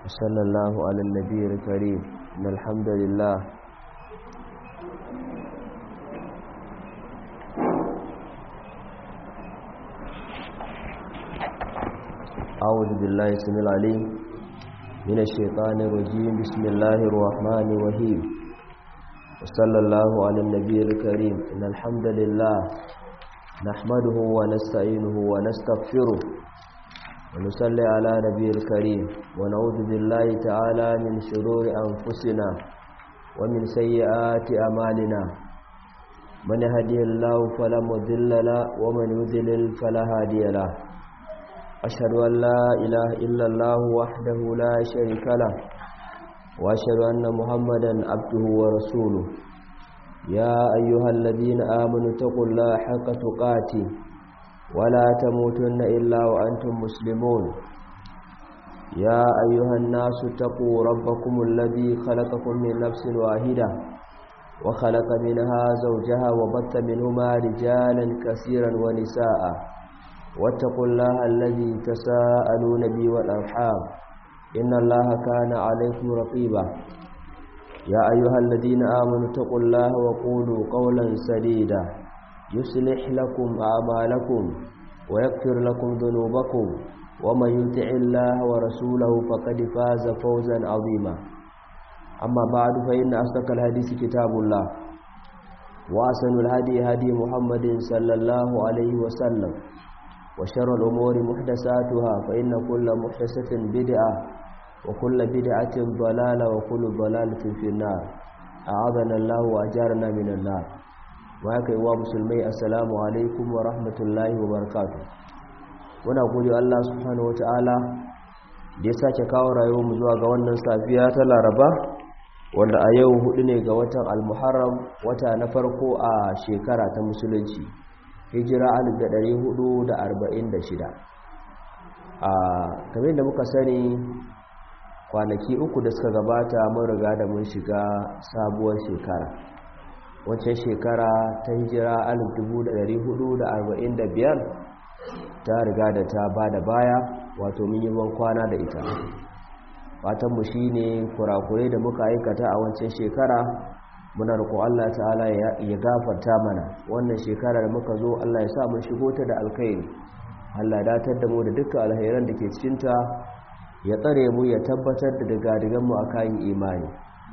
وصلى الله على النبي الكريم إن الحمد لله أعوذ بالله السميع العليم من الشيطان الرجيم بسم الله الرحمن الرحيم وصلى الله على النبي الكريم إن الحمد لله نحمده ونستعينه ونستغفره ونصلي على نبي الكريم ونعوذ بالله تعالى من شرور أنفسنا ومن سيئات أمالنا من يهدي الله فلا مضل له ومن يضلل فلا هادي له أشهد أن لا إله إلا الله وحده لا شريك له وأشهد أن محمدا عبده ورسوله يا أيها الذين آمنوا اتقوا الله حق تقاته ولا تموتن إلا وأنتم مسلمون يا أيها الناس اتقوا ربكم الذي خلقكم من نفس واحدة وخلق منها زوجها وبث منهما رجالا كثيرا ونساء واتقوا الله الذي تساءلون به والأرحام إن الله كان عليكم رقيبا يا أيها الذين آمنوا اتقوا الله وقولوا قولا سديدا يصلح لكم أعمالكم ويغفر لكم ذنوبكم ومن يطع الله ورسوله فقد فاز فوزا عظيما أما بعد فإن أصدق الحديث كتاب الله وأحسن الهدي هدي محمد صلى الله عليه وسلم وشر الأمور محدثاتها فإن كل محدثة بدعة وكل بدعة ضلالة وكل ضلالة في النار أعاذنا الله وأجارنا من النار وهكا إيوا مسلمي السلام عليكم ورحمة الله وبركاته muna gode Allah subhanahu wataala da ya sake kawo rayuwar mu zuwa ga wannan safiya ta Laraba wanda a yau hudu ne ga watan Al-Muharram wata na farko a shekara ta musulunci hijira 1446 a kamar da muka sani kwanaki uku da suka gabata mun riga da mun shiga sabuwar shekara wancan shekara ta hijira 1445 ta riga da ta ba da baya wato mun yi ban kwana da ita fatanmu shi ne kurakurai da muka aikata a wancan shekara muna roƙo Allah ta'ala ya gafarta mana wannan shekarar muka zo Allah ya sa mun shigo ta da alkhairi Allah ya datar da mu da dukkan alkhairan da ke cikin ta ya tsare mu ya tabbatar da daga mu akan imani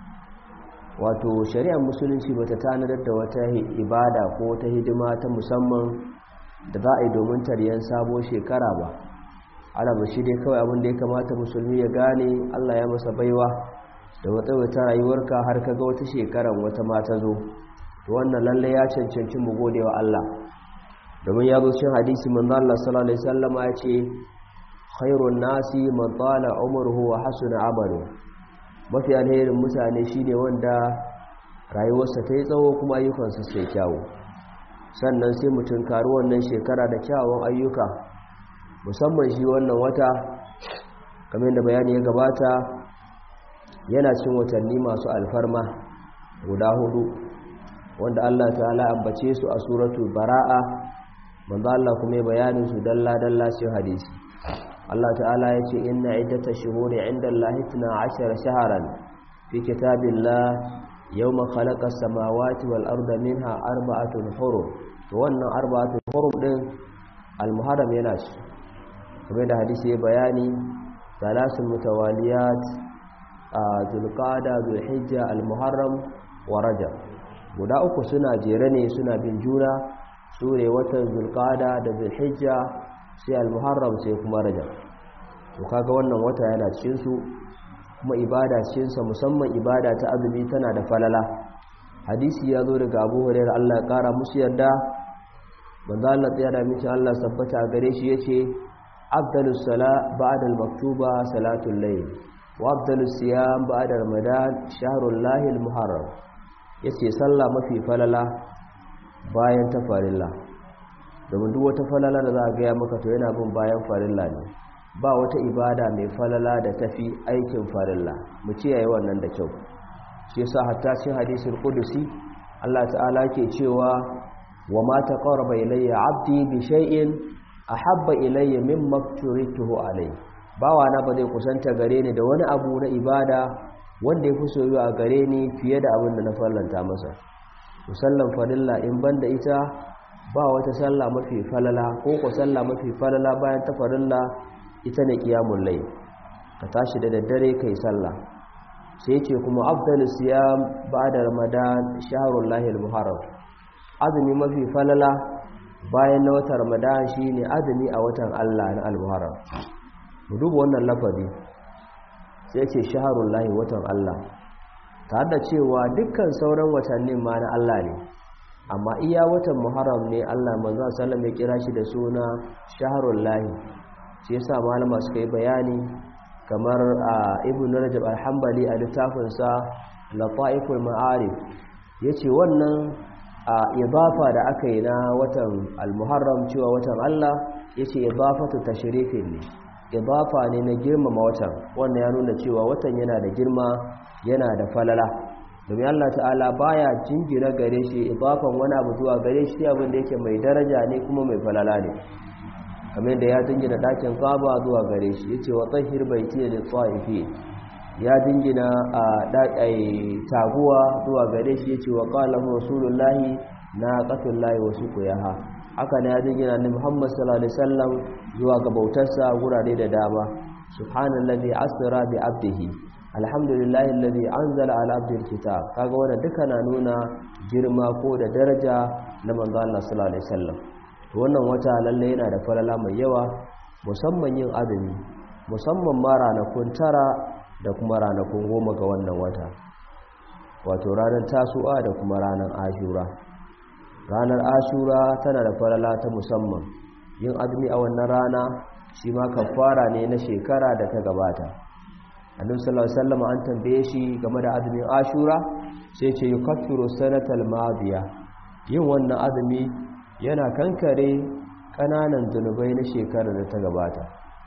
wato shari'ar musulunci bata tanadar da wata ibada ko ta hidima ta musamman da za a yi domin taryan sabo shekara ba alaba shi dai kawai abin da ya kamata musulmi ya gane Allah ya masa baiwa da wata rayuwarka har kaga wata shekaran wata mata zo to wannan lalle ya cancanci mu gode wa Allah domin ya zo cikin hadisi manzo Allah sallallahu alaihi wasallam ya ce khairun nasi man tala umruhu wa hasuna amalu mafi alherin mutane shine wanda rayuwarsa ta yi tsawo kuma ayyukansa sai kyawu sannan sai mutum karu wannan shekara da kyawun ayyuka musamman shi wannan wata kamar da bayani ya gabata yana cin watanni masu alfarma guda hudu wanda Allah ta'ala ambace su a suratul bara'a manzo Allah kuma ya bayanin su dalla dalla cikin hadisi Allah ta'ala ya ce inna iddatash shuhuri 'inda Allahi 12 shahran fi kitabillah yawma khalaqa as-samawati wal arda minha arba'atun hurum to wannan arba'atun hurum din al-muharram yana shi kuma da hadisi ya bayani thalathun mutawaliyat a zulqada zulhijja al-muharram wa rajab guda uku suna jere ne suna bin juna sure watan zulqada da zulhijja sai al-muharram sai kuma rajab to kaga wannan wata yana cikin su kuma ibada cikin sa musamman ibada ta azumi tana da falala hadisi ya zo daga Abu Hurairah Allah ya kara musu yarda manzo Allah tsaya da miki Allah sabbata gare shi yace afdalus sala ba'da al-maktuba salatul layl وافضل الصيام بعد رمضان شهر الله المحرم yace sallah mafi falala bayan ta farilla domin duk wata falala da za a gaya maka to yana bin bayan farilla ne ba wata ibada mai falala da tafi aikin farilla mu kiyaye wannan da kyau shi yasa hatta cikin hadisul qudusi Allah ta'ala ke cewa wa ma taqarraba ilayya 'abdi bi shay'in ahabba ilayya mimma turituhu alayhi bawa na ba zai kusanta gare ni da wani abu na ibada wanda ya fi soyuwa a gare ni fiye da abin da na fallanta masa musallan farilla in banda ita ba wata sallah mafi falala ko ko sallah mafi falala bayan ta farilla ita ne qiyamul layl ka tashi da daddare kai sallah sai ce kuma afdalus siyam ba'da ramadan shahrul lahil muharram azumi mafi falala bayan na watan ramadan shine azumi a watan Allah na al-muharram mu duba wannan lafazi sai ce shahrul lahi watan Allah tare da cewa dukkan sauran watannin ma na Allah ne amma iya watan muharram ne Allah manzo sallam ya kira shi da suna shahrul lahi shi yasa malama suka yi bayani kamar ibn rajab al-hanbali a littafin sa lataiful ma'arif yace wannan idafa da aka yi na watan al-muharram cewa watan Allah yace idafatu tashrifin ne idafa ne na girmama watan wannan ya nuna cewa watan yana da girma yana da falala domin Allah ta'ala baya jingina gare shi idafan wani abu zuwa gare shi abin da yake mai daraja ne kuma mai falala ne kamar da ya jingina dakin Kaaba zuwa gare shi yace wa tahhir baiti lil ta'ifi ya jingina a dakai taguwa zuwa gare shi yace wa qala rasulullahi naqatullahi wa suqiyaha haka ne ya jingina ni Muhammad sallallahu alaihi wasallam zuwa ga bautarsa gurare da dama subhanallazi asra bi abdihi alhamdulillahi alladhi anzala ala abdil kitab kaga wannan duka na nuna girma ko da daraja na manzo Allah sallallahu alaihi wasallam wannan wata lalle yana da falala mai yawa musamman yin azumi musamman ma ranakun tara da kuma ranakun goma ga wannan wata wato ranar tasu'a da kuma ranar ashura ranar ashura tana da falala ta musamman yin azumi a wannan rana shi ma kafara ne na shekara da ta gabata annabi sallallahu alaihi wasallam an tambaye shi game da azumin ashura sai ce yukaffiru sanatal madiya yin wannan azumi yana kankare kananan zunubai na shekarar da ta gabata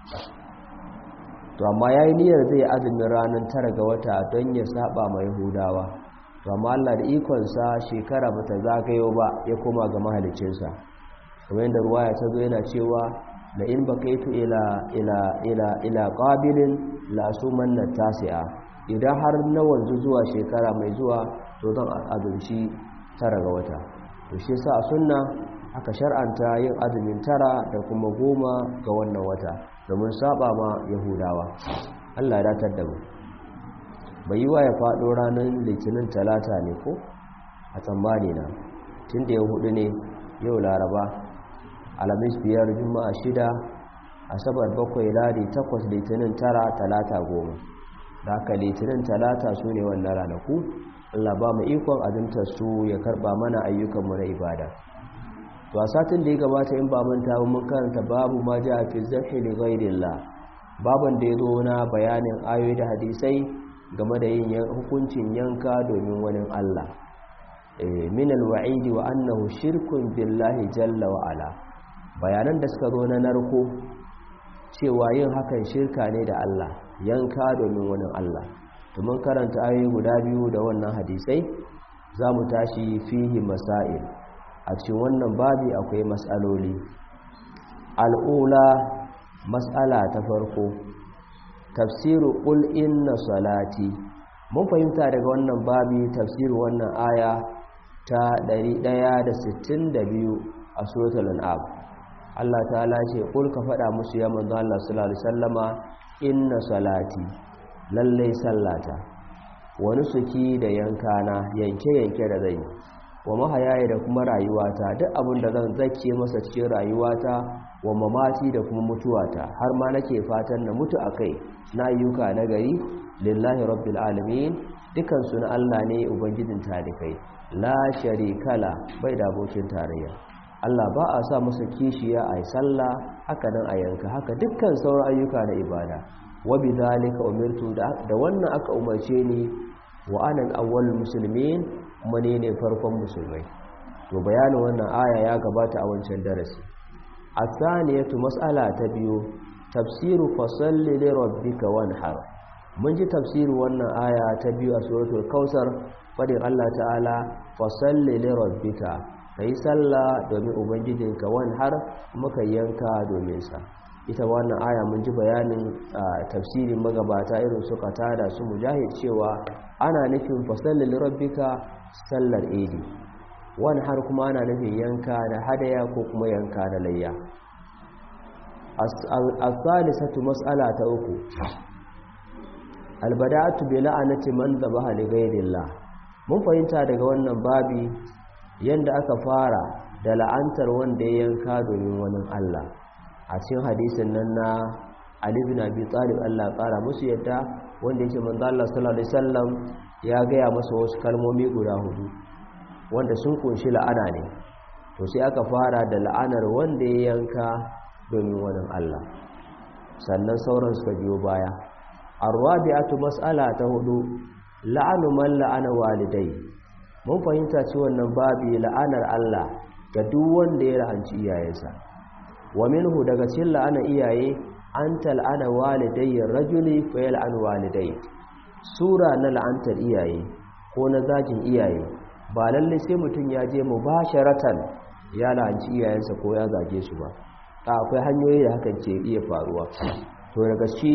to amma yayi niyyar zai azumin ranar tara ga wata don ya saba ma yahudawa to amma Allah da ikon sa shekara bata zagayo ba ya koma ga mahaliccinsa kamar yadda ruwaya ta zo yana cewa la in bakaitu ila ila ila ila qabilin la sumanna tasi'a idan har na wanzu zuwa shekara mai zuwa to zan azumci tara ga wata to shi yasa a sunna aka shar'anta yin azumin tara da kuma goma ga wannan wata domin saba ma yahudawa Allah ya datar da mu bai yi wa ya faɗo ranar litinin talata ne ko a tsammani na tun da ya hudu ne yau laraba alamis biyar juma'a shida asabar bakwai ladi takwas litinin tara talata goma da haka litinin talata su ne wannan ranaku allah ba mu ikon azumtar su ya karba mana ayyukanmu na ibada to a satin da ya gabata in ba manta ba mun karanta babu ma ja fi zahi li ghairillah baban da ya zo na bayanin ayoyi da hadisai game da yin hukuncin yanka domin wani Allah min alwa'idi wa annahu shirkun billahi jalla wa ala bayanan da suka zo na narko cewa yin hakan shirka ne da Allah yanka domin wani Allah to mun karanta ayoyi guda biyu da wannan hadisai za mu tashi fihi masail a cikin wannan babi akwai mas'aloli al'ula mas'ala ta farko tafsiru qul inna salati mun fahimta daga wannan babi tafsirin wannan aya ta 162 a suratul an'am Allah ta'ala ce qul ka faɗa musu ya manzo Allah sallallahu alaihi wasallama inna salati lalle sallata wani suki da yankana yanke yanke da zai wa mahayaye da kuma rayuwata duk abin da zan zake masa cikin rayuwata wa mamati da kuma mutuwata har ma nake fatan na mutu akai na ayyuka na gari lillahi rabbil alamin dukan su na Allah ne ubangijin tarikai la sharikala bai da abokin tarayya Allah ba a sa masa kishiya a sallah haka nan a yanka haka dukkan sauran ayyuka na ibada wa bidhalika umirtu da wannan aka umarce ni wa ana al-awwal muslimin kuma ne ne farkon musulmai to bayanin wannan aya ya gabata a wancan darasi asaniyatu mas'ala ta biyu tafsiru fasalli li rabbika wanhar mun ji tafsirin wannan aya ta biyu a suratul kausar fadin Allah ta'ala fasalli li rabbika kai sallah domin ubangijinka wanhar muka yanka domin sa ita wannan aya mun ji bayanin tafsirin magabata irin su da su mujahid cewa ana nufin fasallin rabbika sallar idi wani har kuma ana nufin yanka na hadaya ko kuma yanka na layya as-salisatu mas'ala ta uku albada'atu bi la'anati man dhabaha li ghayrillah mun fahimta daga wannan babi yanda aka fara da la'antar wanda ya yanka domin wani Allah a cikin hadisin nan na Ali bin Abi Talib Allah ƙara musu yadda wanda yake manzo Allah sallallahu alaihi wasallam ya gaya masa wasu kalmomi guda hudu wanda sun kunshi la'ana ne to sai aka fara da la'anar wanda ya yanka domin wani Allah sannan sauran suka biyo baya arwabi'atu mas'ala ta hudu la'anu man la'ana walidai mun fahimta ci wannan babi la'anar Allah ga duk wanda ya la'anci iyayensa wa minhu daga cikin la'ana iyaye an tal'ana walidai rajuli fa yal'an walidai sura na la'antar iyaye ko na zagin iyaye ba lalle sai mutum ya je mubasharatan ya la'anci iyayensa ko ya zage su ba akwai hanyoyi da hakan ke iya faruwa to daga shi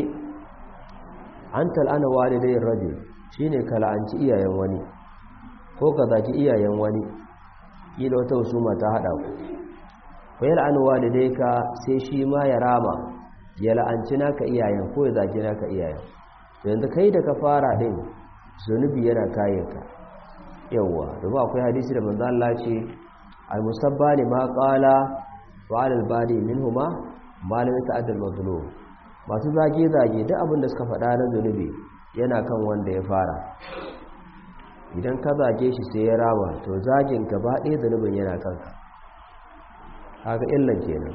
an tal'ana walidai rajul shine ka la'anci iyayen wani ko ka zaki iyayen wani kila wata husuma ta hada ku fa yal'anu walidayka sai shi ma ya rama ya la'anci naka iyayen ko ya zaki naka iyayen to yanzu kai da ka fara din zunubi yana kayanka yawa domin akwai hadisi da manzo Allah ce al-mustabbani ma qala wa al-badi minhuma ma lam yata'adda al-mazlum masu zage-zage duk abin da suka faɗa na zunubi yana kan wanda ya fara idan ka zage shi sai ya rama to zagin gaba ɗaya zunubin yana kanka haka illan kenan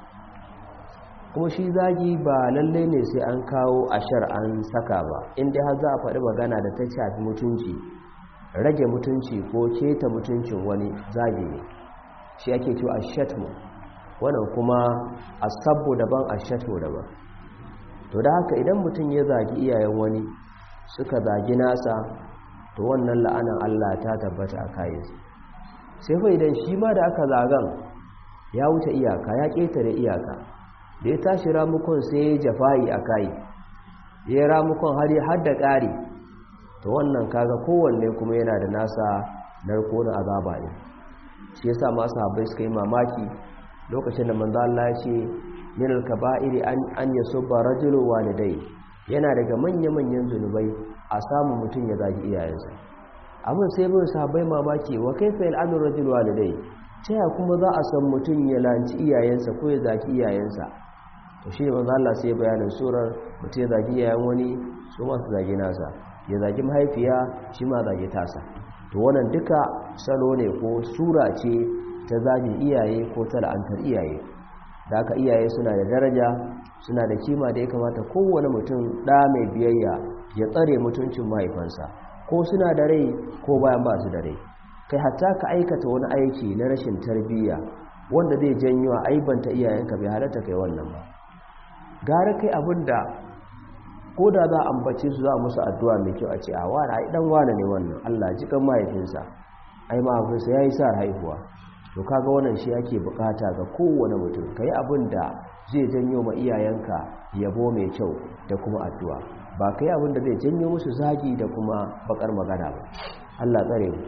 kuma shi zagi ba lalle ne sai an kawo ashar an saka ba inda har za a faɗi magana da ta shafi mutunci rage mutunci ko keta mutuncin wani zagi ne shi ake cewa ashatmu wannan kuma asabbu daban ashatmu daban to da haka idan mutum ya zagi iyayen wani suka zagi nasa to wannan la'anan Allah ta tabbata a kayansu sai fa idan shi ma da aka zagan ya wuce iyaka ya ƙetare iyaka da ya tashi ramukon sai ya jafa'i a kayi ya ramukon har har da ƙari to wannan kaga kowanne kuma yana da nasa narko na azaba ne shi yasa masu habai suka yi mamaki lokacin da manzo Allah ya ce min al-kaba'iri an an yasubba rajulu walidai yana daga manya-manyan zunubai a samun mutum ya zagi iyayensa abin sai bin sahabbai mamaki wa kaifa al'amru rajul walidai ya kuma za a san mutum ya lanci iyayensa ko ya zagi iyayensa to shi manzo Allah sai bayanin surar mutum ya zagi iyayen wani su ma su zagi nasa ya zagi mahaifiya shi ma zagi tasa to wannan duka salo ne ko sura ce ta zagin iyaye ko ta la'antar iyaye da haka iyaye suna da daraja suna da kima da ya kamata kowane mutum ɗa mai biyayya ya tsare mutuncin mahaifansa ko suna da rai ko bayan ba su da rai kai hatta ka aikata wani aiki na rashin tarbiyya wanda zai janyo a aibanta iyayenka bai halatta kai wannan ba gara kai abin da ko da za a ambace su za a musu addu'a mai kyau a ce a wani ai dan wane ne wannan Allah ji kan mahaifinsa ai mahaifinsa ya yi sa haihuwa to kaga wannan shi ake bukata ga kowane mutum kai abin da zai janyo ma iyayenka yabo mai kyau da kuma addu'a ba kai abin da zai janyo musu zagi da kuma bakar magana ba Allah tsare mu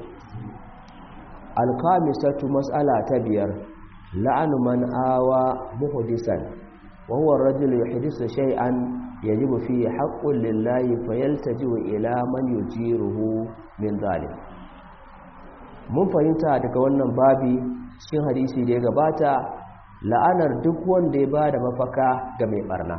alkhamisatu mas'ala ta biyar la'anu man awa muhdisan wa huwa ar-rajul yuhdisu shay'an yajibu fihi haqqun lillahi fayaltaji'u ila man yujiruhu min zalim mun fahimta daga wannan babi cikin hadisi da ya gabata la'anar duk wanda ya bada mafaka ga mai barna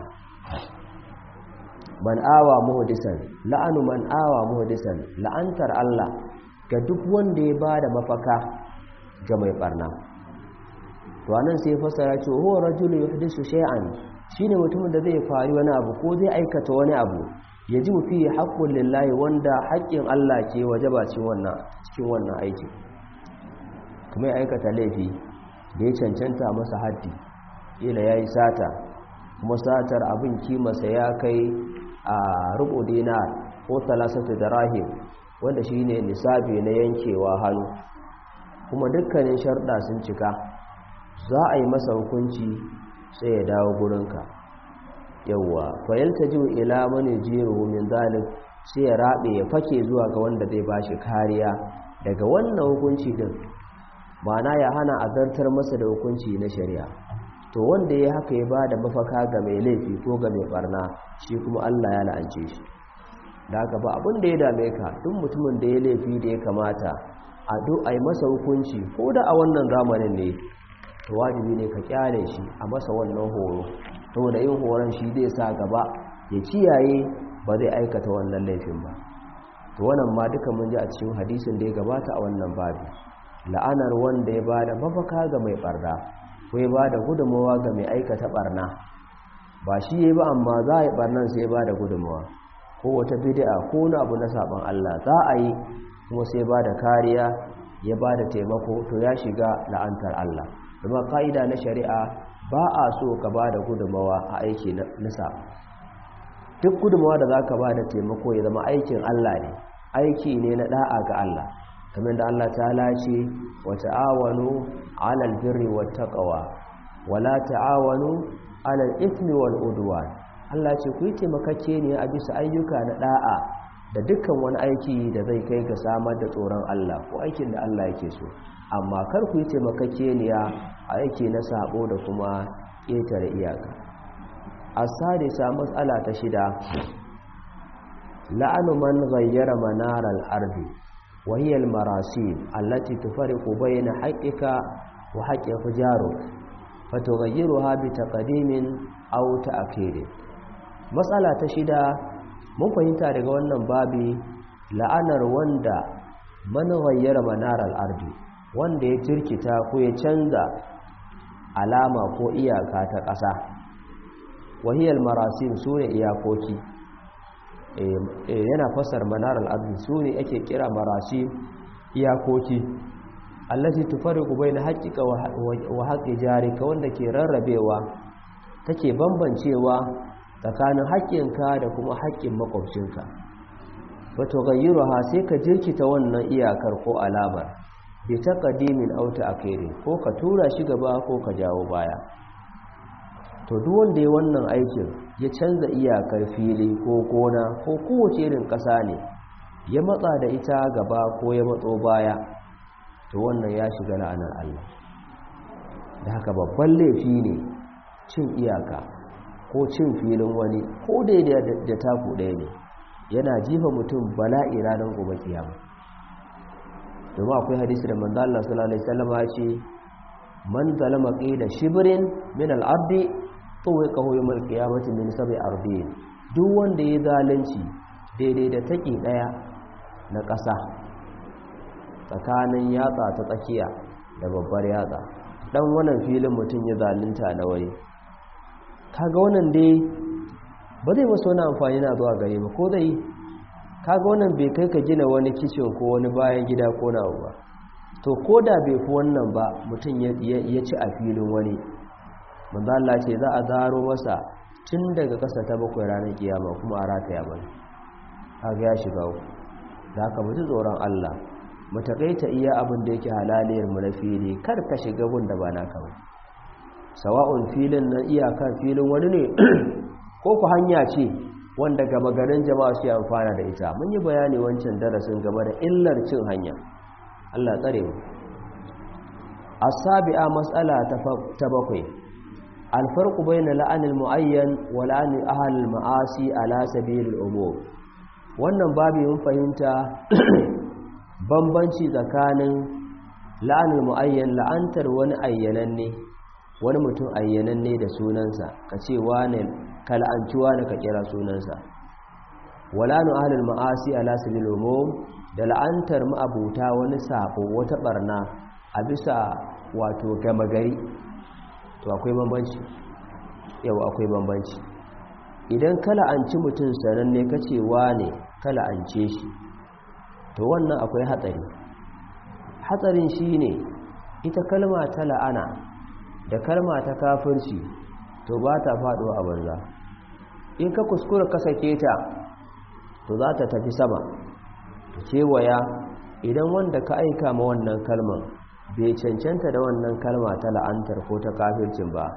man awa muhdisan la'anu man awa muhdisan la'antar Allah ga duk wanda ya bada mafaka ga mai barna to anan sai fasara ce huwa rajulun yuhdisu shay'an shine mutumin da zai fari wani abu ko zai aikata wani abu yajibu fi haqqul lillahi wanda haƙƙin Allah ke wajaba cikin wannan cikin wannan aiki kuma ya aikata laifi da ya cancanta masa haddi ila yayi sata kuma satar abin kimarsa ya kai a rubu dinar ko talasatu darahim wanda shine nisabi na yankewa hannu kuma dukkanin sharda sun cika za a yi masa hukunci sai ya dawo gurinka yawwa fayaltaju ila man yajiru min zalik sai ya rabe ya fake zuwa ga wanda zai bashi kariya daga wannan hukunci din ma'ana ya hana azartar masa da hukunci na shari'a to wanda ya haka ya bada mafaka ga mai laifi ko ga mai barna shi kuma Allah ya la'ance shi da haka ba abin da ya dame ka duk mutumin da ya laifi da ya kamata a duk a yi masa hukunci ko da a wannan zamanin ne to wajibi ne ka kyale shi a masa wannan horo saboda yin horon shi zai sa gaba ya kiyaye ba zai aikata wannan laifin ba to wannan ma duka mun ji a cikin hadisin da ya gabata a wannan babi la'anar wanda ya bada mafaka ga mai barna ko ya bada gudunmawa ga mai aikata barna ba shi yayi ba amma za a yi barnan sai ya bada gudunmawa ko wata bid'a ko wani abu na saban Allah za a yi kuma sai bada kariya ya bada taimako to ya shiga la'antar Allah kuma ka'ida na shari'a ba a so ka ba da gudunmawa a aiki nisa duk gudunmawa da za ka ba da taimako ya zama aikin Allah ne aiki ne na da'a ga Allah kamar da Allah ta lace wa ta'awanu alal birri wat taqwa wala ta'awanu alal ithmi wal udwan Allah ce ku yi taimakake ne a bisa ayyuka na da'a da dukkan wani aiki da zai kai ga samar da tsoron Allah ko aikin da Allah yake so amma kar ku yi taimakakeniya a aiki na sabo da kuma ƙetare iyaka a sadisa matsala ta shida la'anu man ghayyara manaral ardi wa hiya al-marasim allati tufariqu bayna haqqika wa haqqi fujaruk fatughayyiruha bi taqdimin aw ta'khir matsala ta shida mun fahimta daga wannan babi la'anar wanda man ghayyara manaral ardi wanda ya jirkita ko ya canza alama ko iyaka ta ƙasa wahiyar marasim su ne iyakoki yana fasar manar al'adu su ne ake kira marasim iyakoki allaci tufari gubai na haƙiƙa wa haƙi jarika wanda ke rarrabewa take bambancewa tsakanin haƙƙinka da kuma haƙƙin makwabcinka wato gayyaro ha sai ka jirkita wannan iyakar ko alamar bi taqdimin aw ta'khirin ko ka tura shi gaba ko ka jawo baya to duk wanda ya wannan aikin ya canza iyakar fili ko gona ko kowace irin ƙasa ne ya matsa da ita gaba ko ya matso baya to wannan ya shiga la'anar Allah da haka babban laifi ne cin iyaka ko cin filin wani ko daidai da taku ɗaya ne yana jifa mutum bala'i ranar gobe kiyama domin akwai hadisi da manzo Allah sallallahu alaihi wasallam ya ce man zalama qida shibrin min al-ardi tuwiqahu yawm al-qiyamati min sab'i ardin duk wanda ya zalunci daidai da take daya na ƙasa tsakanin yatsa ta tsakiya da babbar yatsa dan wannan filin mutum ya zalunta na wani kaga wannan dai ba zai masa wani amfani na zuwa gare ba ko zai kaga wannan bai kai ka gina wani kicin ko wani bayan gida ko na ba to ko da bai fi wannan ba mutum ya ci a filin wani manzo Allah ce za a zaro masa tun daga kasa ta bakwai ranar kiyama kuma a rataya mana kaga ya shiga uku da haka mu ji tsoron Allah mu takaita iya abin da yake halaliyar mu na fili kar ka shiga gun da ba naka ba sawa'un filin na iyaka filin wani ne ko ku hanya ce wanda gaba garin jama'a su amfana da ita mun yi bayani wancan darasin game da illar cin hanya Allah tsare mu asabi'a mas'ala ta bakwai alfarqu bayna la'anil muayyan wa la'anil ahlil ma'asi ala sabilil umur wannan babu mun fahimta bambanci tsakanin la'anil muayyan la'antar wani ayyananne wani mutum ayyananne da sunansa kace wane kal'ancuwa da ka kira sunansa walanu ahlul ma'asi ala sabil umum da la'antar ma'abuta wani sabo wata barna a bisa wato gama gari to akwai bambanci yau akwai bambanci idan kala'anci mutum sananne kace wane kala'ance shi to wannan akwai hatsari hatsarin shine ita kalma ta la'ana da kalma ta kafirci to ba ta faduwa a banza in ka kuskura ka sake ta to za ta tafi sama ta kewaya idan wanda ka aika ma wannan kalman bai cancanta da wannan kalma ta la'antar ko ta kafircin ba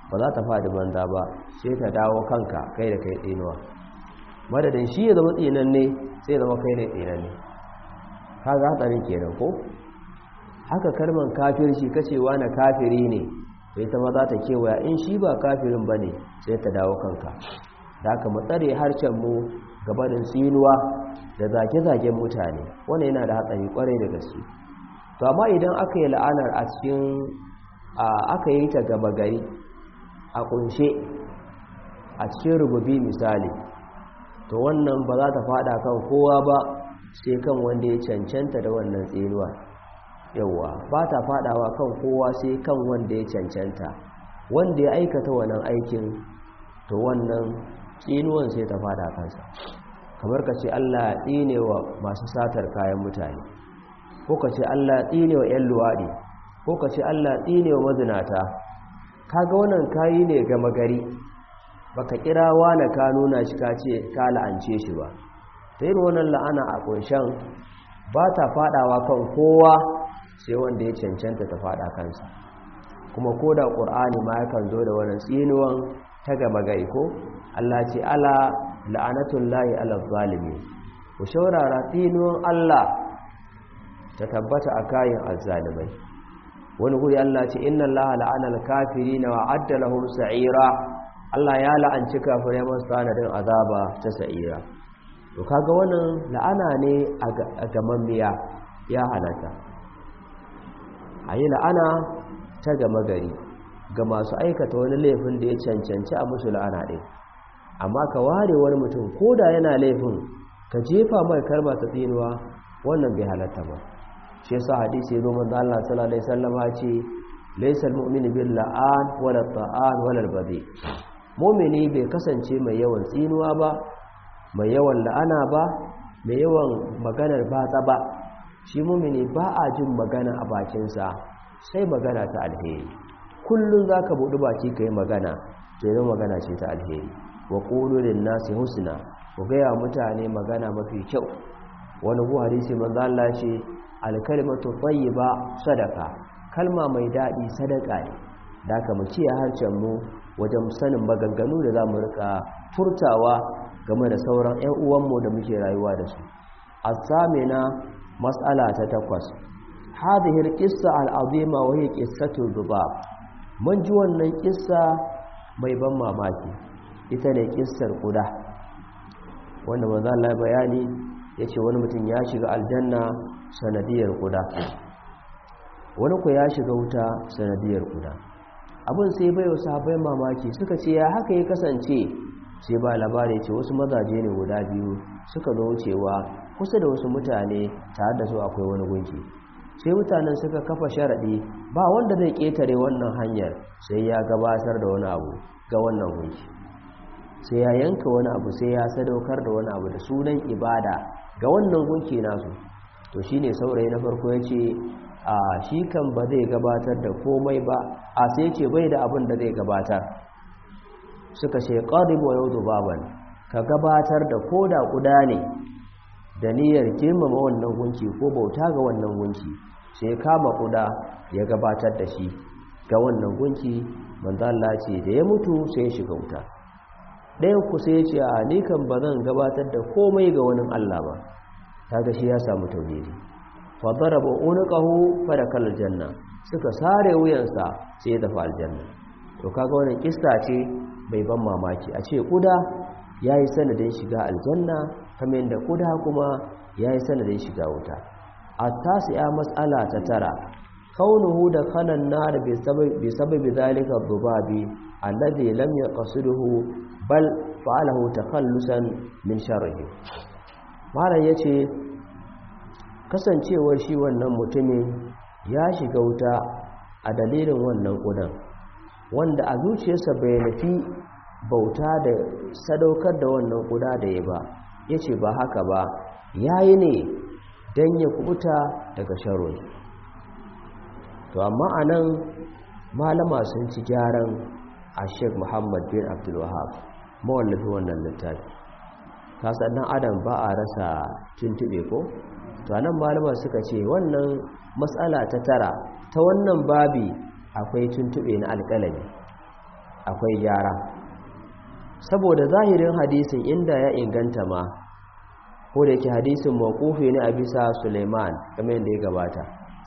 ba za ta faɗi banza ba sai ta dawo kanka kai da kai tsinuwa madadin shi ya zama tsinan ne sai zama kai ne tsinan ne ka ga hatsarin kenan ko haka kalman kafirci kacewa na kafiri ne sai ta ma za ta kewaya in shi ba kafirin ba ne sai ta dawo kanka da aka matsare harshen mu gabanin tsinuwa da zage-zagen mutane wanda yana da hatsari kwarai da gaske to amma idan aka yi la'anar a cikin aka yi ta gaba gari a kunshe a cikin rububi misali to wannan ba za ta fada kan kowa ba sai kan wanda ya cancanta da wannan tsinuwa yawa ba ta fadawa kan kowa sai kan wanda ya cancanta wanda ya aikata wannan aikin to wannan tsinuwan sai ta fada kansa kamar ka ce Allah ya tsine wa masu satar kayan mutane ko ka ce Allah ya tsine wa 'yan luwaɗi ko ka ce Allah ya tsine wa mazinata kaga wannan kayi ne gama gari baka kira wani ka nuna shi ka ce ka la'ance shi ba ta yin wannan la'ana a ƙunshen ba ta fadawa kan kowa sai wanda ya cancanta ta fada kansa kuma ko da ƙur'ani ma yakan zo da wannan tsinuwan ta gama gari ko Allah ce ala la'anatun layi ala zalimi ku shaurara tsinuwan Allah ta tabbata a kayan azzalimai wani guri Allah ce inna Allah la'anal kafirina wa adda lahum sa'ira Allah ya la'anci kafirai masu sanadin azaba ta sa'ira to kaga wannan la'ana ne a gaman miya ya halatta ayi la'ana ta gama gari ga masu aikata wani laifin da ya cancanci a musu la'ana ɗin amma ka ware wani mutum ko da yana laifin ka jefa mai karba ta tsinuwa wannan bai halatta ba shi yasa hadisi ya zo manzo Allah sallallahu alaihi wasallam ce laysa almu'minu bil la'an wala ta'an wala albadi mu'mini bai kasance mai yawan tsinuwa ba mai yawan la'ana ba mai yawan maganar batsa ba shi mu'mini ba a jin magana a bakinsa sai magana ta alheri kullun zaka buɗi baki kai magana sai zama magana ce ta alheri wa qulu lin nasi husna ku ga mutane magana mafi kyau wani bu hadisi manzo Allah ce alkalimatu tayyiba sadaka kalma mai dadi sadaka ne da ka mu ciye harcen mu wajen sanin maganganu da zamu rika furtawa game da sauran ƴan uwanmu da muke rayuwa da su as-samina mas'ala ta takwas hadhihi al-qissa al-azima wa hiya qissatu dhubab mun ji wannan kissa mai ban mamaki ita ne kissar kuda wanda manzo Allah bayani yace wani mutum ya shiga aljanna sanadiyar kuda wani ku ya shiga wuta sanadiyar kuda abin sai bai wasu habai mamaki suka ce ya haka ya kasance sai ba labari ce wasu mazaje ne guda biyu suka zo wucewa kusa da wasu mutane tare da su akwai wani gunki sai mutanen suka kafa sharaɗi ba wanda zai ƙetare wannan hanyar sai ya gabatar da wani abu ga wannan gunki sai ya yanka wani abu sai ya sadaukar da wani abu da sunan ibada ga wannan gunki nasu to shine saurayi na farko ya ce a shi kan ba zai gabatar da komai ba a sai ce bai da abin da zai gabatar suka ce ƙarib wa yau baban ka gabatar da koda kuda ne da niyyar girmama wannan gunki ko bauta ga wannan gunki sai kama kuda ya gabatar da shi ga wannan gunki manzo Allah ce da ya mutu sai ya shiga wuta ɗayan ku sai ya ce a ni kan ba zan gabatar da komai ga wani Allah ba kaga shi ya samu tauhidi fa daraba unqahu fa dakal janna suka sare wuyansa sai ya tafi aljanna to kaga wannan kissa ce bai ban mamaki a ce kuda yayi sanadin shiga aljanna kamar yadda kuda kuma yayi sanadin shiga wuta at-tasi'a mas'ala ta tara kaunuhu da kanan nar bi sababi sababi zalika dhubabi alladhi lam yaqsiduhu bal fa'alahu takhallusan min sharrihi malam yace kasancewar shi wannan mutumin ya shiga wuta a dalilin wannan kudan wanda a zuciyarsa bai nufi bauta da sadaukar da wannan kuda da ya ba yace ba haka ba yayi ne dan ya kubuta daga sharri to amma anan malama sun ci gyaran a Sheikh Muhammad bin Abdul Wahhab mawallafi wannan littafi kasan adam ba a rasa tuntube ko to anan malama suka ce wannan matsala ta tara ta wannan babi akwai tuntube na alƙalami akwai gyara saboda zahirin hadisin inda ya inganta ma ko da yake hadisin mawqufi ne a bisa Suleiman kamar yadda ya gabata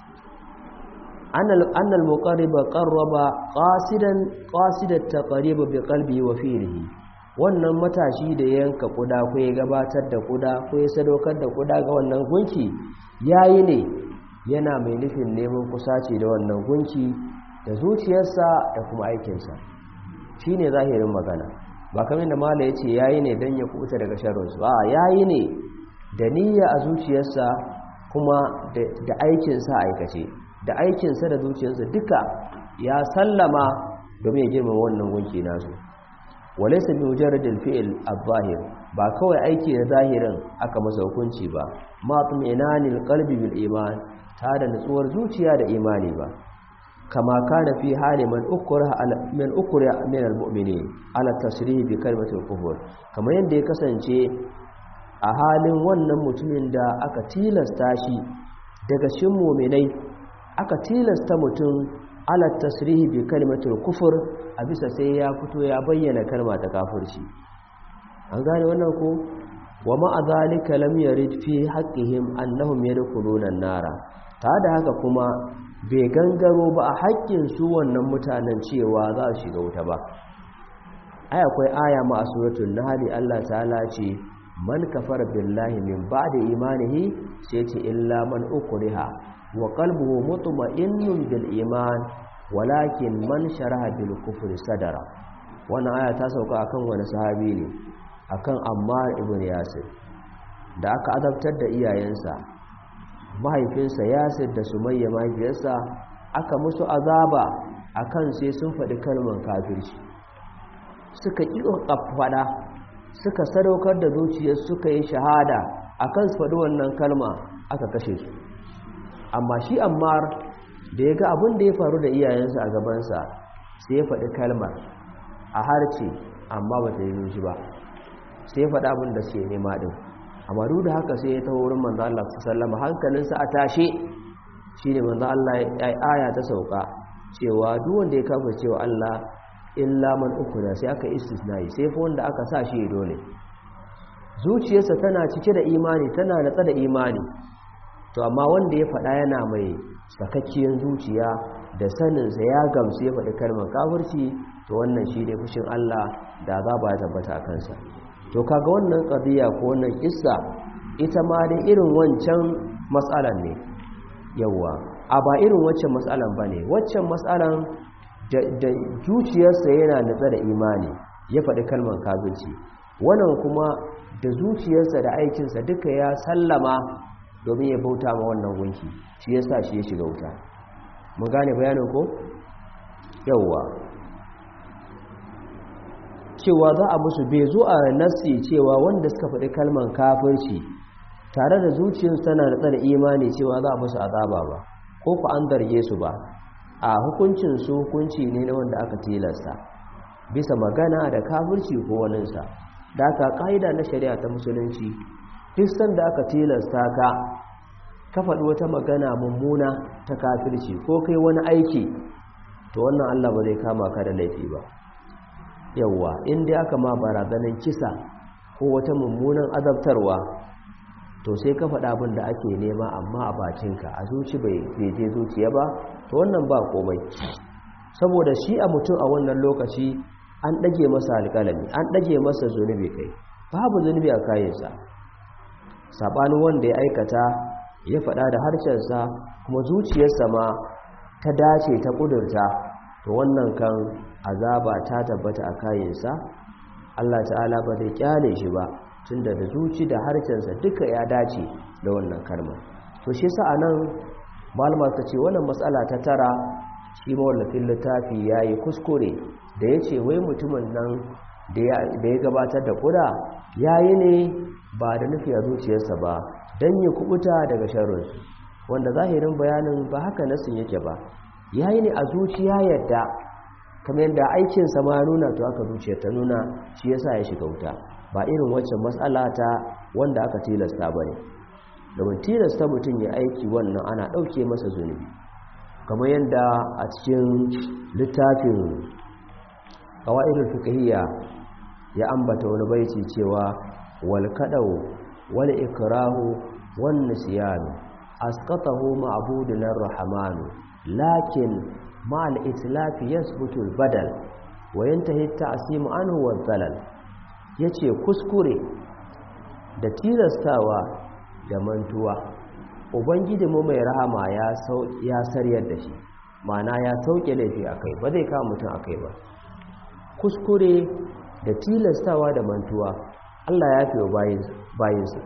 annal muqarriba qarraba qasidan qasidat taqrib bi qalbi wa fihi wannan matashi da yanka kuda ko ya gabatar da kuda ko ya sadaukar da kuda ga wannan gunki yayi ne yana mai nufin neman kusaci da wannan gunki da zuciyarsa da kuma aikinsa shine zahirin magana ba kamar da mala yace yayi ne dan ya kuta daga sharrinsu a yayi ne da niyya a zuciyarsa kuma da aikinsa aikace da aikinsa da zuciyarsa duka ya sallama domin ya girma wannan gunki nasu walaysa bi mujarradil fi'l adh-dhahir ba kawai aiki da zahirin aka masa hukunci ba ma tuminanil qalbi bil iman ta da nutsuwar zuciya da imani ba kama kana fi hali man ukra min ukra min al-mu'minin ala tasrih bi kalmati al-kufr kamar yadda ya kasance a halin wannan mutumin da aka tilasta shi daga cikin mu'minai aka tilasta mutum ala tasrihi bi kalimatul kufur a bisa sai ya fito ya bayyana kalma ta kafirci an gane wannan ko wa ma zalika lam yarid fi haqqihim annahum yadkhuluna an-nara ta da haka kuma bai gangaro ba a haƙƙin su wannan mutanen cewa za su shiga wuta ba ai akwai aya ma a suratul nahl Allah ta'ala ce man kafara billahi min ba'di imanihi sai ce illa man ukriha wa qalbuhu mutma'innun bil iman walakin man sharaha bil kufri sadara wannan aya ta sauka akan wani sahabi ne akan Ammar ibn Yasir da aka azabtar da iyayensa mahaifinsa Yasir da Sumayya mahaifiyarsa aka musu azaba akan sai sun faɗi kalmar kafirci suka ƙi faɗa suka sadaukar da zuciyar suka yi shahada akan su faɗi wannan kalma aka kashe su amma shi ammar da ya ga abin da ya faru da iyayensa a gabansa sai ya faɗi kalmar a harce amma ba ta yi shi ba sai ya faɗi abin da suke nema ɗin amma duk da haka sai ya taho wurin manzo Allah sallama hankalinsa a tashe shine manzo Allah ya aya ta sauka cewa duk wanda ya kafa cewa Allah illa man ukuna sai aka istisnai sai fa wanda aka sa shi dole zuciyarsa tana cike da imani tana natsa da imani to amma wanda ya faɗa yana mai sakakkiyar zuciya da saninsa ya gamsu ya faɗi kalmar kafirci to wannan shi ne fushin Allah da za ba ya tabbata a kansa to kaga wannan ƙabiya ko wannan kissa ita ma dai irin wancan matsalan ne yawa a ba irin waccan matsalan ba ne waccan matsalan da zuciyarsa yana natsa da imani ya faɗi kalmar kafirci wannan kuma da zuciyarsa da aikinsa duka ya sallama domin ya bauta ma wannan gunki shi ya sa shi ya shiga wuta mun gane bayanin ko yauwa cewa za a musu bai zo a nasi cewa wanda suka faɗi kalman kafirci tare da zuciyarsu tana da tsada imani cewa za a musu azaba ba ko ku an zarge su ba a hukuncin su hukunci ne na wanda aka tilasta bisa magana da kafirci ko waninsa da aka ƙa'ida na shari'a ta musulunci duk sanda aka tilasta ka ka faɗi wata magana mummuna ta kafirci ko kai wani aiki to wannan Allah ba zai kama ka da laifi ba yawwa inda aka ma barazanin kisa ko wata mummunan azabtarwa to sai ka faɗa abin da ake nema amma a bakinka a zuci bai je zuciya ba to wannan ba komai saboda shi a mutum a wannan lokaci an ɗage masa alƙalami an ɗage masa zunubi kai babu zunubi a kayansa saɓanin wanda ya aikata ya faɗa da harshensa kuma zuciyarsa ma ta dace ta ƙudurta to wannan kan azaba ta tabbata a kayansa Allah ta'ala ba zai kyale shi ba tunda da zuci da harshensa duka ya dace da wannan kalmar to shi sa anan malama ta ce wannan matsala ta tara shi mawallafin littafi ya yi kuskure da ya ce wai mutumin nan da ya gabatar da kuda ya yi ne ba da nufi a zuciyarsa ba don ya kubuta daga sharrinsu wanda zahirin bayanin ba haka nasin yake ba ya yi ne a zuciya yadda kamar yadda aikinsa ma nuna to aka zuciya ta nuna shi yasa ya shiga wuta ba irin waccan matsala ta wanda aka tilasta ba ne domin tilasta mutum ya aiki wannan ana ɗauke masa zunubi kamar yadda a cikin littafin qawaidul fiqhiyya ya ambata wani baiti cewa wal kadau wal ikrahu wan nisyan asqatahu ma'budun ar-rahman lakin ma'al itlaf yathbutu al-badal wa yantahi at-ta'sim anhu wa dhalal yace kuskure da tilastawa da mantuwa ubangiji mu mai rahama ya ya saryar da shi mana ya sauke laifi akai ba zai kama mutum akai ba kuskure da tilastawa da mantuwa Allah ya fi bayinsa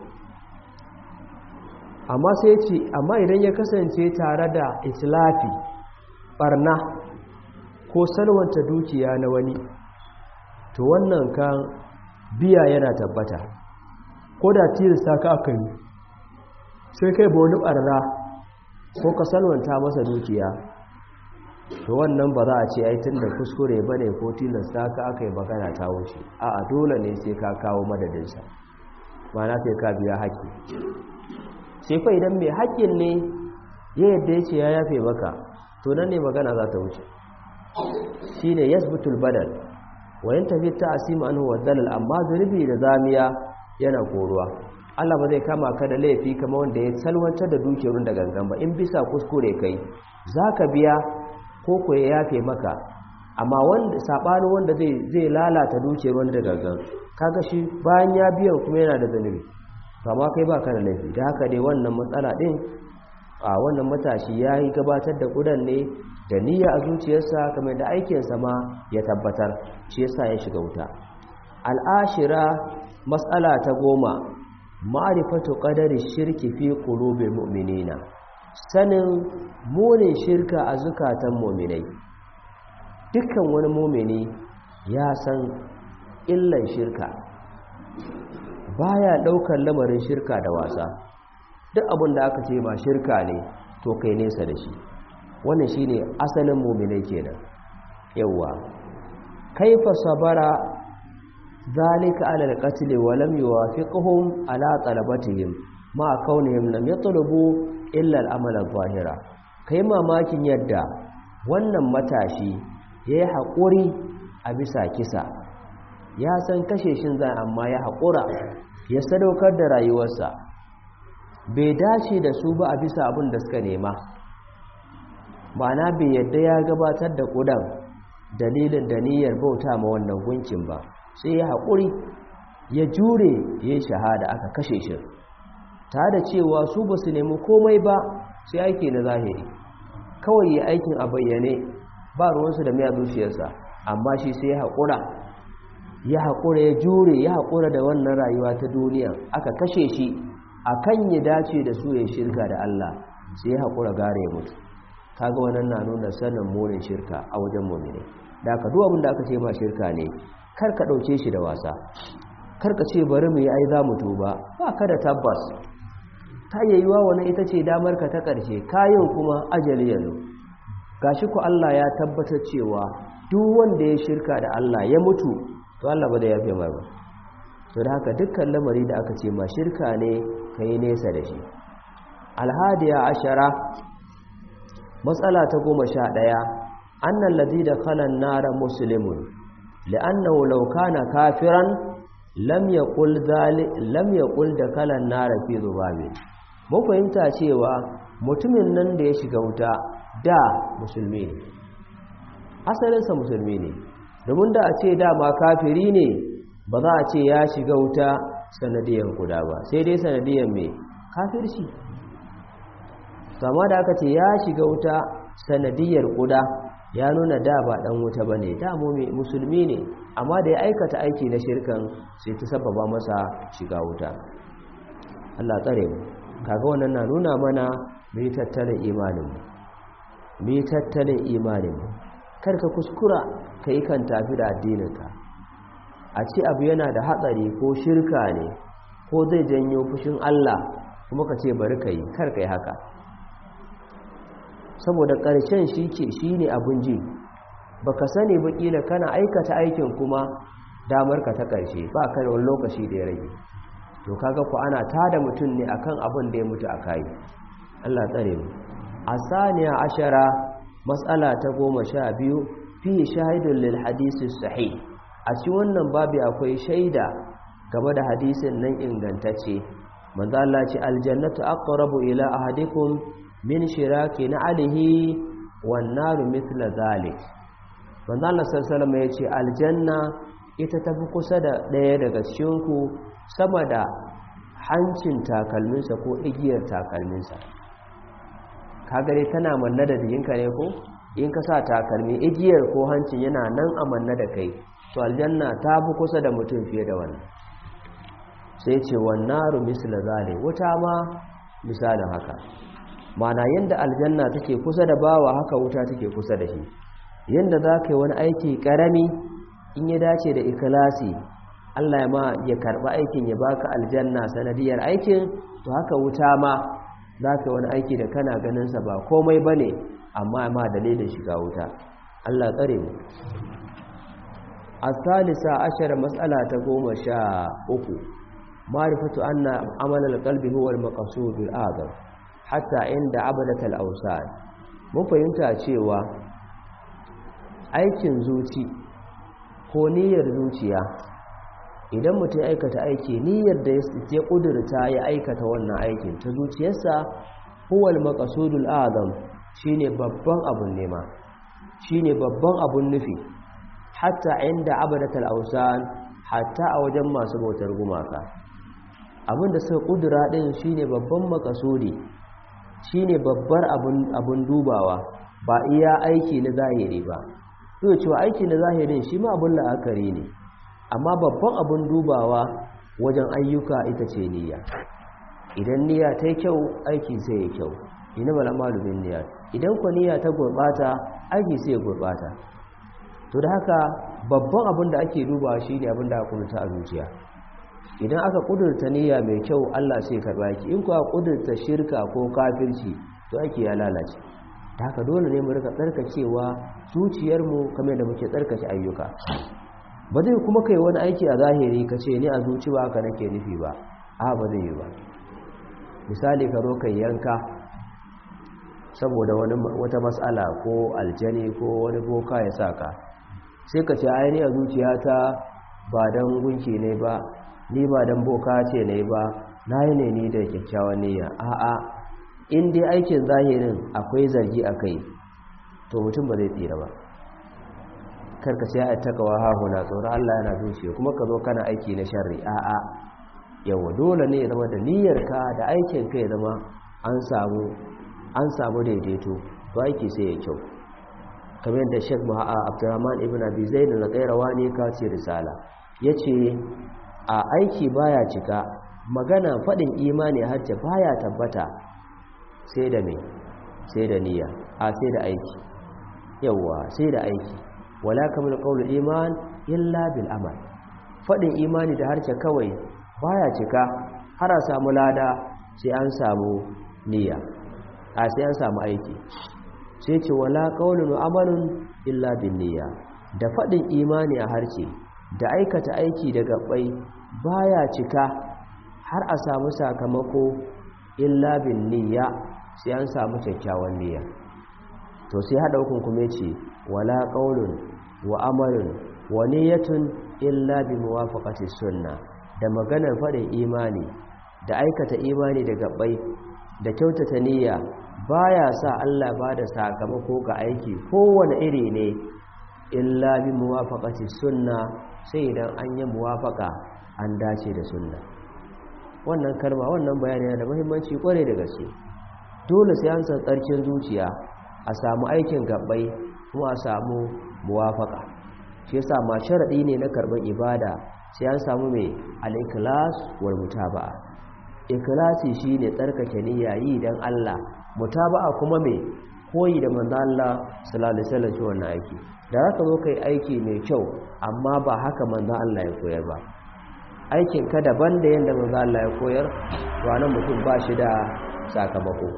amma sai ce amma idan ya kasance tare da islafi barna ko salwanta dukiya na wani to wannan kan biya yana tabbata ko da tilasta ka aka yi sai kai ba wani barna ko ka salwanta masa dukiya to wannan ba za a ce ai tunda kuskure bane ko tilasta ka aka yi magana ta wuce a'a dole ne sai ka kawo madadinsa ma'ana sai ka biya haƙƙi sai fa idan mai haƙƙin ne ya yadda ya ce ya yafe maka to nan ne magana za ta wuce shine yasbutul badal wa yantafi ta'sim anhu wa dalal amma zunubi da zamiya yana koruwa Allah ba zai kama ka da laifi kamar wanda ya salwantar da dukiyar da gangan ba in bisa kuskure kai zaka biya ko ko ya yafe maka amma wanda sabanin wanda zai zai lalata dukiyar wanda gangan kaga shi bayan ya biya kuma yana da zanubi amma kai baka da laifi da haka dai wannan matsala din a wannan matashi yayi gabatar da kudan ne da niyya a zuciyarsa kamar da aikinsa ma ya tabbatar shi yasa ya shiga wuta al'ashira matsala ta goma ma'rifatu qadari shirki fi qulubil mu'minina sanin munin shirka a zukatan mu'minai dukkan wani mu'mini ya san illan shirka baya daukar lamarin shirka da wasa duk abin da aka ce ba shirka ne to kai nesa da shi wannan shine asalin mu'minai kenan yawa kaifa sabara zalika ala alqatl wa lam yuwafiqhum ala talabatihim ma kaunihim lam yatlubu illa al-amal adh-dhahira kai mamakin yadda wannan matashi yayi hakuri a bisa kisa ya san kashe shin zai amma ya hakura ya sadaukar da rayuwarsa bai dace da su ba a bisa abin da suka nema na bai yadda ya gabatar da ƙudan dalilin da niyyar bauta ma wannan gunkin ba sai ya haƙuri ya jure ya yi shahada aka kashe shi ta da cewa su ba su nemi komai ba sai aiki na zahiri kawai ya aikin a bayyane ba ruwansu da miya zuciyarsa amma shi sai ya haƙura ya haƙura ya jure ya haƙura da wannan rayuwa ta duniya aka kashe shi a kan ya dace da su ya shirka da Allah sai ya haƙura gare ya mutu kaga wannan na nuna sanin munin shirka a wajen mu'mini da aka duk abin da aka ce ma shirka ne kar ka dauke shi da wasa kar ka ce bari mu yi ai za mu tuba ba ka da tabbas ta yayyuwa wannan ita ce damar ka ta karshe kayan kuma ajali yanzu gashi ku Allah ya tabbatar cewa duk wanda ya shirka da Allah ya mutu to Allah ba da yafe mai ba to da haka dukkan lamari da aka ce ma shirka ne kai nesa da shi alhadiya ashara matsala ta goma sha ɗaya annan lazi da kalan nara musulmin li'annahu law kana kafiran lam yaqul lam yaqul da kalan nara fi zubabi mun fahimta cewa mutumin nan da ya shiga wuta da musulmi ne asalinsa musulmi ne domin da a ce dama kafiri ne ba za a ce ya shiga wuta sanadiyan kuda ba sai dai sanadiyan mai kafirci kama da aka ce ya shiga wuta sanadiyar kuda ya nuna da ba dan wuta ba ne da musulmi ne amma da ya aikata aiki na shirkan sai ta sababa masa shiga wuta Allah tsare mu kaga wannan na nuna mana mu yi tattalin imanin mu yi tattalin imanin mu karka kuskura ka yi kan tafi da addininka a ce abu yana da hatsari ko shirka ne ko zai janyo fushin Allah kuma ka ce bari ka yi kar ka yi haka saboda ƙarshen shi ke shi ne abin ji ba ka sani ba ƙila kana aikata aikin kuma damar ka ta ƙarshe ba ka da wani lokaci da ya rage to kaga ku ana tada mutum ne akan abin da ya mutu a kayi Allah tsare mu a saniya ashara matsala ta goma sha biyu fi shahidun lil hadisi sahih a cikin wannan babu akwai shaida game da hadisin nan ingantacce manzo Allah ce aljannatu aqrabu ila ahadikum min shiraki na alihi wan naru mithla zalik manzo Allah sallallahu alaihi wasallam yace aljanna ita tafi kusa da daya daga cikin ku sama da hancin takalminsa ko igiyar takalminsa kaga dai tana manna da jikinka ne ko in ka sa takalmi igiyar ko hancin yana nan a manna da kai to aljanna ta fi kusa da mutum fiye da wannan sai ce wannaru misla zale wuta ma misalin haka mana yadda aljanna take kusa da bawa haka wuta take kusa da shi yadda za ka yi wani aiki karami in ya dace da ikilasi Allah ya ma ya karɓi aikin ya baka aljanna sanadiyar aikin to haka wuta ma za ka yi wani aiki da kana ganinsa ba komai ba ne amma ma dalilin shiga wuta Allah tsare mu a salisa ashirin matsala ta goma sha uku marifatu anna amalar kalbi huwa al-maqsudul azam hatta inda abadatal awsan mun fahimta cewa aikin zuci ko niyyar zuciya idan mutum aikata aiki niyyar da ya kudurta ya aikata wannan aikin ta zuciyarsa huwa al-maqsudul azam shine babban abun nema shine babban abun nufi hatta inda abadatal awsan hatta a wajen masu bautar gumaka abinda suka kudura din shine babban makasudi shine babbar abun abun dubawa ba iya aiki na zahiri ba to cewa aiki na zahirin shi ma abun la'akari ne amma babban abun dubawa wajen ayyuka ita ce niyya idan niyya ta yi kyau aiki sai ya kyau ina mala malumin niyya idan ku niyya ta gurbata aiki sai ya gurbata to da haka babban abin da ake dubawa shine abin da aka kudurta a zuciya idan aka kudurta niyya mai kyau Allah sai karba ki in kuwa kudurta shirka ko kafirci to aiki ya lalace da haka dole ne mu rika tsarkakewa zuciyarmu kamar da muke tsarkake ayyuka ba zai kuma kai wani aiki a zahiri ka ce ni a zuci ba ka nake nufi ba a ba zai yi ba misali ka zo kai yanka saboda wata matsala ko aljani ko wani boka ya saka sai ka ce aini a zuciyata ba don gunki ne ba ni ba don boka ce ne ba na yi ne ni da kyakkyawan niyya a'a in dai aikin zahirin akwai zargi a kai to mutum ba zai tsira ba karka sai a takawa hahuna tsoron Allah yana zuciya kuma ka zo kana aiki na sharri a'a yawa dole ne ya zama da niyyarka da aikin ka ya zama an samu an samu daidaito to aiki sai ya kyau kamar yadda Sheikh Ma'a Abdurrahman ibn Abi Zaid da Qairawa ne ka ce risala yace a aiki baya cika magana fadin imani hajja baya tabbata sai da me sai da niyya a sai da aiki yawa sai da aiki wala kamar qaulul iman illa bil amal fadin imani da harce kawai baya cika har a samu lada sai an samu niyya a sai an samu aiki sai ce wala qaulun wa amalun illa bin niyya da fadin imani a harce da aikata aiki da gabbai baya cika har a samu sakamako illa bin niyya sai an samu kyakkyawan niyya to sai hada hukun kuma ce wala qaulun wa amalun wa niyyatun illa bi muwafaqati sunna da maganar fadin imani da aikata imani da gabbai da kyautata niyya baya sa Allah ba da sakamako ga aiki kowane iri ne illa bi muwafaqati sunna sai idan an yi muwafaqa an dace da sunna wannan kalma wannan bayani yana da muhimmanci kware da gaske dole sai an san tsarkin zuciya a samu aikin gabbai kuma a samu muwafaka shi yasa ma sharadi ne na karban ibada sai an samu mai al-ikhlas wal mutaba'a ikhlasi shine tsarkake niyya yi dan Allah mutaba'a kuma mai koyi da manzo Allah sallallahu alaihi wasallam shi wannan aiki da zaka zo kai aiki mai kyau amma ba haka manzo Allah ya koyar ba aikin ka daban da yanda manzo Allah ya koyar to anan mutum ba shi da sakamako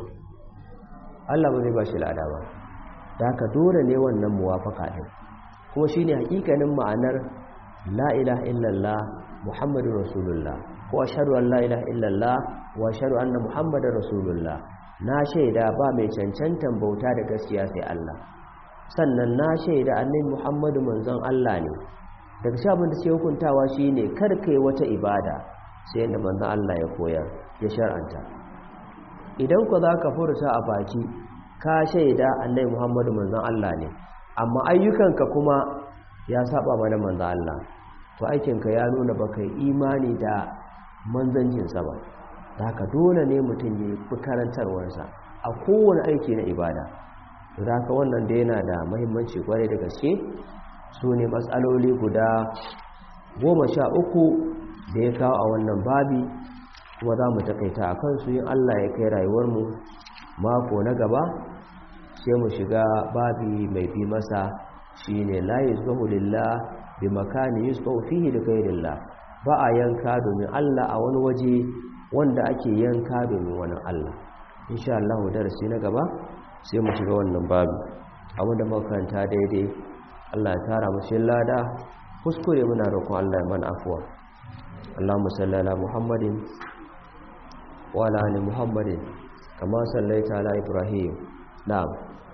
Allah ba zai ba shi lada ba da haka dole ne wannan muwafaka din kuma shine hakikanin ma'anar la ilaha illallah muhammadur rasulullah ko ashhadu an la ilaha illallah wa ashhadu anna muhammadar rasulullah na shaida ba mai cancantan bauta da gaskiya sai Allah sannan na shaida annabi Muhammadu manzon Allah ne daga shi abin da sai hukuntawa shine kar kai wata ibada sai da manzon Allah ya koyar ya shar'anta idan ku za ka furta a baki ka shaida annabi Muhammadu manzon Allah ne amma ayyukanka kuma ya saba mana manzon Allah to aikinka ya nuna baka yi imani da manzancinsa ba da haka dole ne mutum ya fi karantarwarsa a kowane aiki na ibada da haka wannan da yana da mahimmanci kwarai da gaske su ne matsaloli guda goma sha uku da ya kawo a wannan babi kuma za mu takaita a kansu yin allah ya kai rayuwarmu mako na gaba sai mu shiga babi mai bi masa shi ne layi zuwa lillah bi makani yusuf fihi da gairillah ba a yanka domin allah a wani waje wanda ake yanka domin wani allah insha Allah darasi na gaba sai mu shiga wannan babu abinda makaranta daidai Allah ya tara mu cikin lada kuskure muna roƙon Allah ya mana afwa Allahumma salli ala Muhammadin wa ala ali Muhammadin kama sallaita ala Ibrahim na'am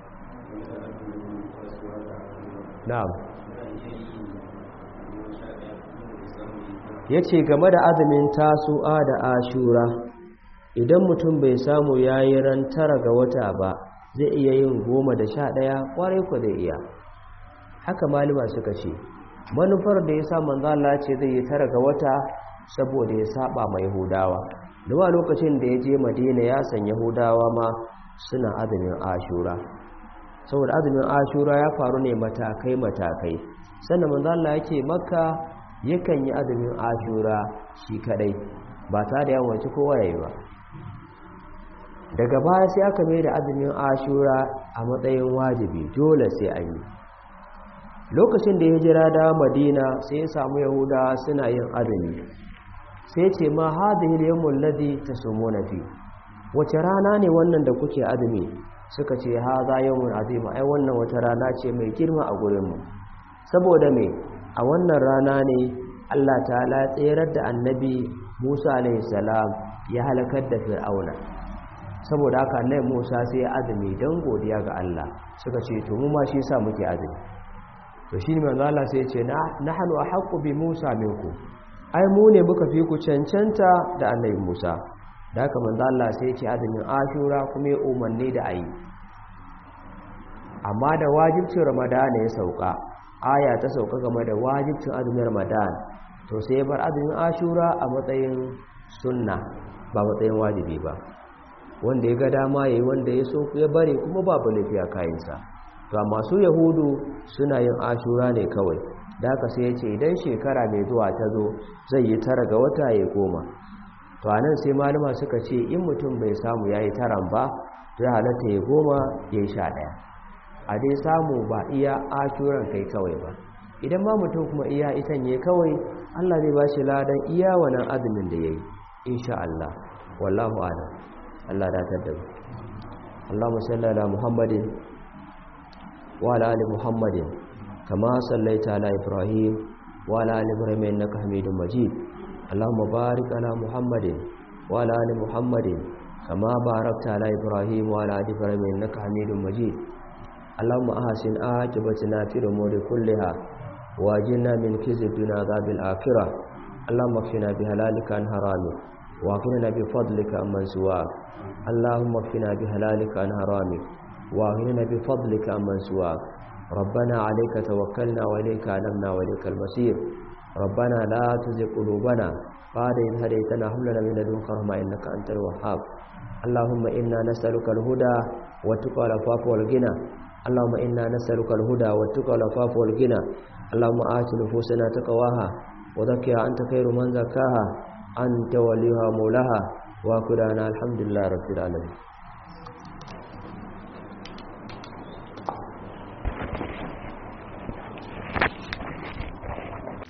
na'am yace game da azumin tasu'a da ashura idan mutum bai samu yayi ran tara ga wata ba zai iya yin goma da sha ɗaya ƙwarai ku zai iya haka malama suka ce manufar da ya sa manzo Allah ce zai yi tara ga wata saboda ya saba ma yahudawa duba lokacin da ya je madina ya san yahudawa ma suna azumin ashura saboda azumin ashura ya faru ne matakai matakai sannan manzo Allah yake makka yakan yi azumin ashura shi kadai ba tare da yawan wace kowa yayi ba daga baya sai aka mai da azumin ashura a matsayin wajibi dole sai an yi lokacin da ya jira da madina sai ya samu yahuda suna yin azumi sai ce ma hadhihi al-yawmul ladhi tasumuna fi wace rana ne wannan da kuke azumi suka ce hadha yawmun azima ai wannan wata rana ce mai girma a gurin mu saboda me a wannan rana ne Allah ta'ala ya tsayar da annabi Musa alaihi salam ya halakar da Fir'auna saboda haka annabi Musa sai ya azumi dan godiya ga Allah suka ce to mu ma shi yasa muke azumi to shine manzo Allah sai ya ce nahnu ahqqu bi Musa minku ai mu ne muka fi ku cancanta da annabi Musa da haka manzo Allah sai ya ce azumin Ashura kuma ya umarni da ayi amma da wajibcin Ramadan ya sauka aya ta sauka game da wajibcin azumin Ramadan to sai ya bar azumin Ashura a matsayin sunna ba matsayin wajibi ba wanda ya ga dama yayi wanda ya so ya bare kuma babu lafiya kayansa to amma su yahudu suna yin ashura ne kawai da haka sai ya ce idan shekara mai zuwa ta zo zai yi tara ga wata ya goma to a nan sai malama suka ce in mutum bai samu ya yi taran ba to ya halatta ya goma ya yi sha ɗaya a dai samu ba iya ashuran kai kawai ba idan ma mutum kuma iya itan ya kawai allah zai ba shi ladan iya wannan azumin da ya yi insha allah wallahu a'lam allah datar da mu اللهم صل على محمد وعلى آل محمد كما صليت على إبراهيم وعلى آل إبراهيم إنك حميد مجيد اللهم بارك على محمد وعلى آل محمد كما باركت على إبراهيم وعلى آل إبراهيم إنك حميد مجيد اللهم أحسن عاقبتنا في الأمور كلها واجنا من خزي الدنيا عذاب الآخرة اللهم اكفنا بهلالك عن حرامك واغننا بفضلك عمن سواك اللهم اكفنا بهلالك عن حرامك واغننا بفضلك عمن سواك ربنا عليك توكلنا وإليك أنبنا وإليك المصير ربنا لا تزغ قلوبنا بعد إذ هديتنا هب لنا من لدنك رحمة إنك أنت الوهاب اللهم إنا نسألك الهدى والتقى والعفاف والغنى اللهم إنا نسألك الهدى والتقى والعفاف والغنى اللهم آت نفوسنا تقواها وزكها أنت خير من زكاها أنت وليها مولاها وكلنا الحمد لله رب العالمين